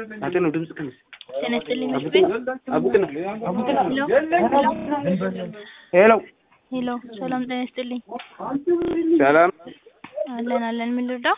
አንተ ነው ድምጽ ቀንስ። ጤና ይስጥልኝ መስፍን። አቡቅና አቡቅና ሄሎ ሄሎ፣ ሰላም ጤና ይስጥልኝ። ሰላም አለን አለን። ምን ልርዳው?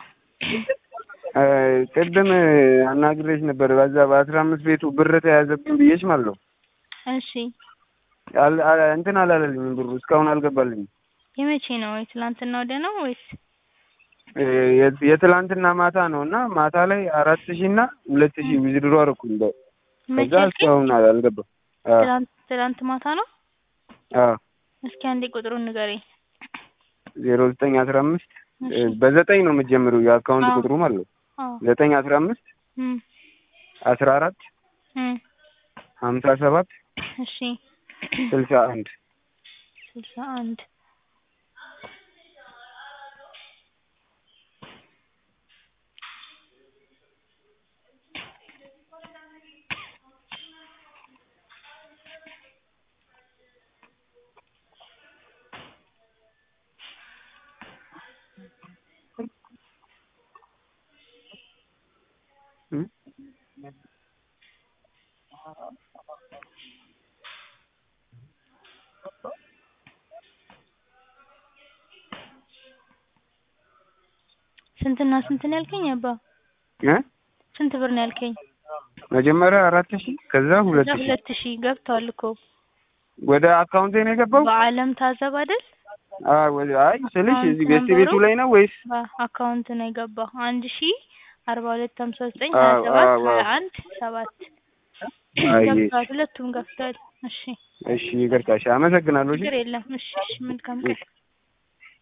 ቅድም አናግሬሽ ነበር። በዛ በአስራ አምስት ቤቱ ብር ተያዘብኝ ብዬሽ ማለት ነው። እሺ፣ አል- አል- እንትን አላለልኝም ብሩ እስካሁን አልገባልኝም። የመቼ ነው? የትላንትና ወደ ነው ወይስ? የ- የትላንትና ማታ ነው እና ማታ ላይ አራት ሺህ እና ሁለት ሺህ ዊዝድሮ አደረኩኝ። በ- መቼ ከዛ አልከኝ? እስካሁን አል- አልገባም። አዎ ትላንት ትላንት ማታ ነው። አዎ እስኪ አንዴ ቁጥሩን ንገረኝ። ዜሮ ዘጠኝ አስራ አምስት እሺ። በዘጠኝ ነው የምትጀምሪው የአካውንት አዎ። ቁጥሩ ማለት ነው። አዎ። ዘጠኝ አስራ አምስት እም አስራ አራት እም ሀምሳ ሰባት እሺ። ስልሳ አንድ ስልሳ አንድ እም? ስንትና ስንት ነው ያልከኝ? አባ እ? ስንት ብር ነው ያልከኝ? መጀመሪያ አራት ሺህ ከዛ ሁለት እዛ ሺህ ሁለት ሺህ ገብቷል እኮ ወደ አካውንቴ ነው የገባው። በአለም ታዘብ አይደል? አይ ወደ- አይ ስልሽ አካውንት እዚህ ቤት ነበሩ? ቤቱ ላይ ነው ወይስ በአካውንት ነው የገባው። አንድ ሺ አርባ ሁለት ሀምሳ ዘጠኝ አዎ፣ ሀያ ሰባት አዎ፣ ሀያ አዎ። አንድ ሰባት አይ ገብቷል። ሁለቱም ገብቷል። እሺ እሺ ይቅርታ እሺ አመሰግናለሁ እሺ ችግር የለም። እሺ እሺ መልካም ቀን